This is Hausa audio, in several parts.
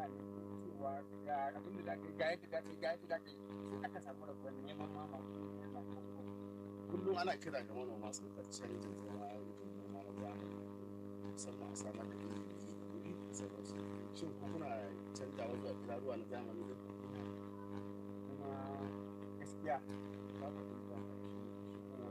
gane cewa ga abin da za ka yi ga yadda za ka yi ga yadda za ka yi sai aka samu rabuwar neman ma ma kullum ana kira ga manoma su ka canjin zama aikin noma na zamani musamman a samar da ilimi da kuɗi da sauransu shin ko kuna canjawa zuwa kiraruwa na zamani da kuma gaskiya babu da za ka yi shigowar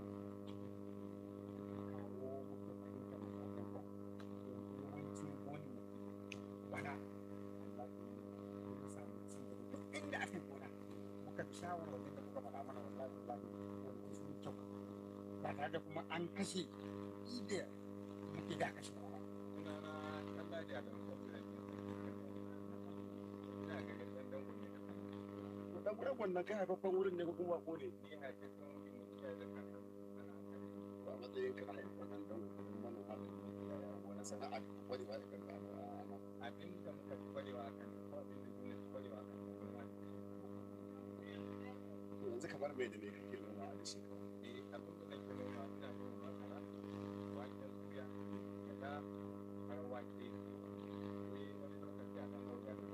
kawo muka fahimta mu abubuwa yawancin wani bana Allah ya samu ci gaba duk inda aka yi gona muka bi shawarwarin da muka faɗa mana wallahi wallahi wani sun kyau ba tare da kuma an kashe ida muke da kashe ba sunana Allah da Adamu Kwamfuta ne. Ina ga ɗan dango ne da kan. to dan gurin wannan kai haifaffen wurin ne ko kuma bako ne Ni haifafen wuri ne iya da kan sana kare. to a matsayin ka na haifaffen dan gurin manoma da makiyaya wani sana'a da wani ba da kanka a nan Abin da muka fi kwarewa kan ko abin da duniya fi kwarewa kan kuma to yanzu kamar mai da mai kake noma a da shekara eh abin da nake noma ina noma masara, waken suya, gyaɗa, har wake. Eh wani lokaci a ɗan gauga da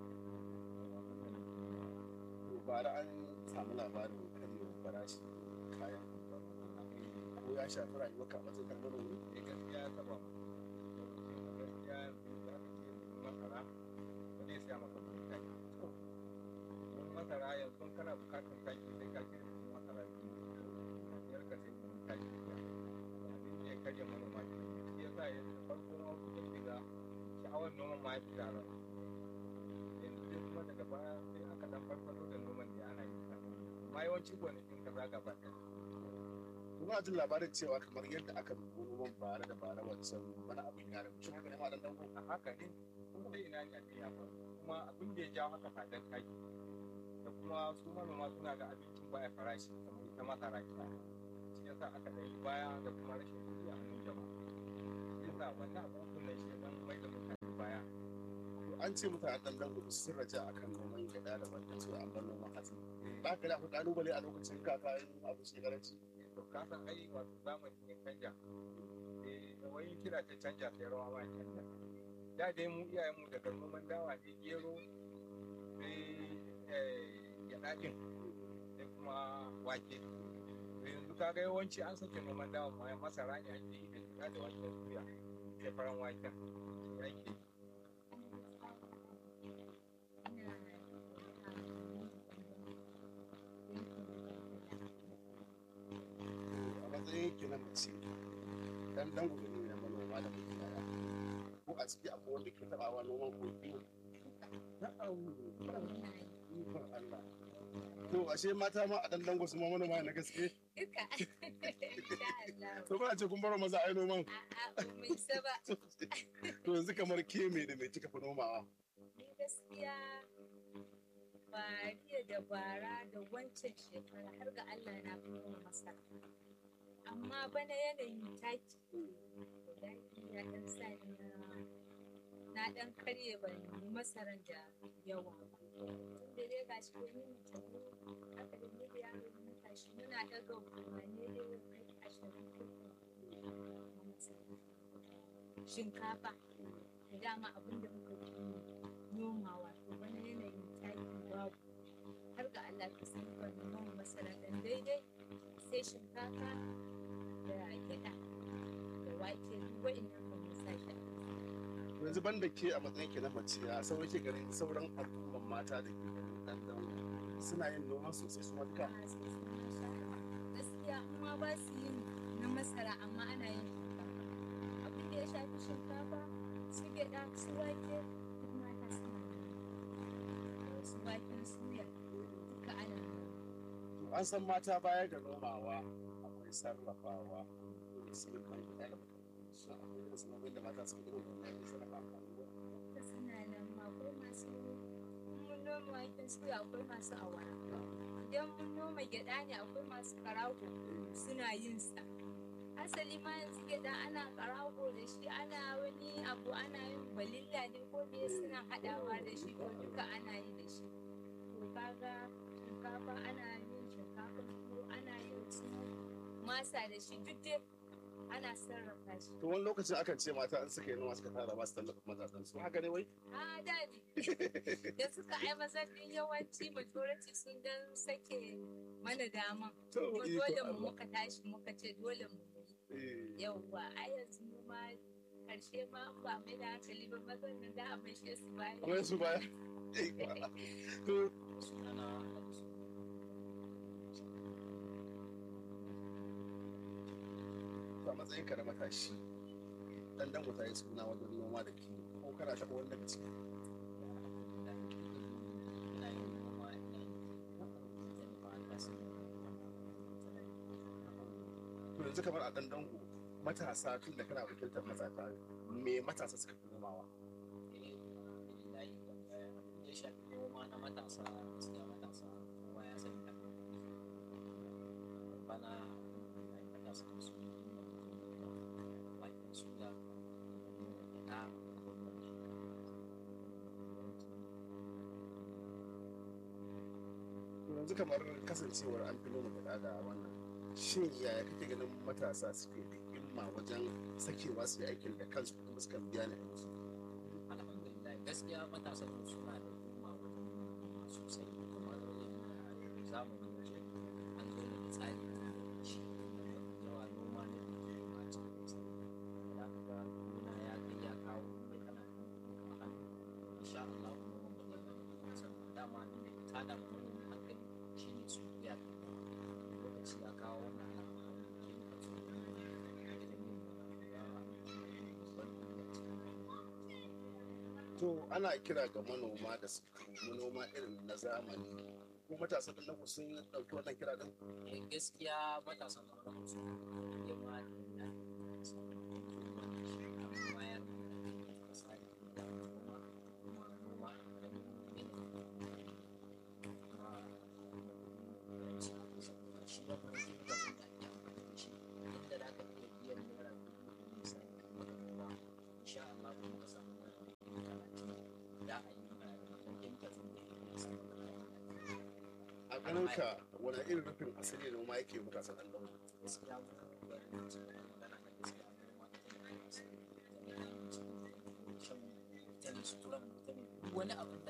to bara an samu labarin karyewar farashi kayan amfanin gona ko ya shafi rayuwar ka a matsayin kan manomi Eh gaskiya ya taɓa mu. Lokacin da gaskiya yanzu za ka ce masara ba zai siya maka kuɗi kai. Don masara yanzu kana bukatar taki sai ka ce kuɗin masara biyu. Biyar ka sai kuɗin taki biyar. Abin da ya karya manoma ke shi ya sa yanzu farko ma wasu sun shiga sha'awar noman ma ya fi tara. Yanzu dai kuma daga baya sai aka dan farfado da noman da ana yi sa. Amma yawanci gonakin ka zaga ba ɗaya. kuma jin labarin cewa kamar yadda aka rubu noman bara da bara wancan wani abin ya rabu shi haka ne ma dan dango a haka ne kuma dai ina ne abin ya faru kuma abin da ya jawo haka fadar taki da kuma su manoma suna ga abincin baya farashi kamar ita masara kita shi yasa aka ɗaya baya da kuma rashin kuɗi a hannun jama'a shi yasa wannan abubuwan nan shi dan mai da mutane baya to an ce mutanen dan dango sun raja akan noman gyaɗa da wanda su an bar noman hatsi ba ka da akwai kalubale a lokacin kaka yin abu shekaranci to ka san ai wato zamani ne canja eh wai kira ta canja sai rawa ma ya canja da dai mu iyayenmu daga noman dawa ne gero sai eh, gyaɗa ɗin sai kuma wake to yanzu kaga yawanci an sake noman dawa ma masara ne ake yi da gyaɗa da waken suya sai faran waken yake a matsayin ki na mace dan dango ne na manoma da makiyaya ko a ciki akwai wanda ke taɓawa noman ko kiwo na'am ikon Allah to ashe mata ma a dan dango su ma manoma na gaske Duka. Insha Allah. to ba a ce kun bar maza ai noman A'a, ba mu isa ba. to yanzu kamar ke me da me kika fi nomawa Ni gaskiya ba jiya da bara da wancan shekara har ga Allah na fi noma masara. Amma bana yanayin taki taki ya ɗan sa ni na na ɗan karye ban yi masaran da yawa ba. Tunda dai ga shi wani mutum haka da ni da yaro mun tashi muna ɗaga wane dai kai ashirin ko talatin na masara. Shinkafa da dama abin da muka fi nomawa to bana yanayin taki babu har ga Allah ka san ban noma masara dan daidai sai shinkafa da gyaɗa da wake duk wa'innan ban mu sa shi a ƙasa. yanzu ban da ke a matsayin ki na mace ya sauran ke ganin sauran al'umman mata da ke ganin dan dango suna yin noma sosai su matuka Ah, sai sun yi shara. gaskiya in ma ba su yin na masara amma ana yin shinkafa abin da ya shafi shinkafa su gyaɗa su wake duk mata suna yi. Da su waken suya duka ana yi. to an san mata baya ga nomawa akwai sarrafawa da su yi kan gida da su akwai da sanarwar da mata sun irin wannan da sarrafa amfani da da suna nan ma akwai masu in mun noma waken suya akwai masu awara idan mun noma gyaɗa ne akwai masu karago suna yin sa asali ma yanzu gyaɗa ana karago da shi ana wani abu ana yin balilla ne ko me suna haɗawa da shi ko duka ana yi da shi to kaga shinkafa ana yin shinkafa ko ana yin su masa da shi duk dai ana sarrafa shi to wani lokacin akan ce mata in suka yi noma suka tara ba su tallafa mazajen su haka ne wai a dadi da suka ai mazan din yawanci majority sun dan sake mana daman to kuma iko dole mu Allah. muka tashi muka ce dole mu yi Eh, yauwa a yanzu mu ma karshe ma in ba mai da hankali ba mazan nan da a maishe su baya kuma su baya Iko Allah. to sunana a matsayin ka na matashi dan dan ta yi suna wajen noma da kiwo ko kana taɓa wani daga ciki ina yin noma ina yin ba ta sun to yanzu kamar a dan dango matasa tun da kana wakiltar matasa me matasa suka fi nomawa ya shafi noma na matasa gaskiya matasa kowa ya sani da bana matasa su bakin suya na to yanzu kamar kasancewar an fi noma gada da wannan shin yaya kake ganin matasa suke da himma wajen sakewa su yi aikin da kansu kuma suka biya ne a musu alhamdulillah gaskiya matasan mu suna da himma wajen noma sosai kamar yadda zamanin waje an zo da tsari na shi yawa noma ne da ke ma cikin tsari da ka ga gona ya kai ya kawo mai kana da kuɗi a hannu insha Allah kuma ba zai bane sannan dama abin da ke tada mu manomi hankali shine su biya lokaci ya kawo wannan al'amari ke muka so da ilimin da wani to ana kira ga manoma da su noma irin na zamani ko matasa da nan sun ɗauki wannan kira din Eh, gaskiya matasan ƙwararru su ya ma da bayar da misali da noma kuma noma da shi ba kuma shi da sun da ake amfani da shi inda za ka iya biyan naira dubu ɗari misali kuma da noma insha Allah kuma ka samu naira dubu talatin da a yi ma da kemikal ɗin da ya samu da a ganin ka wani irin rufin asiri noma yake matasa ɗan dango gaskiya ba da magana na gaskiya noma ita ne masu ita ne abinci ita ne shan ita ne suturan ita ne duk wani abu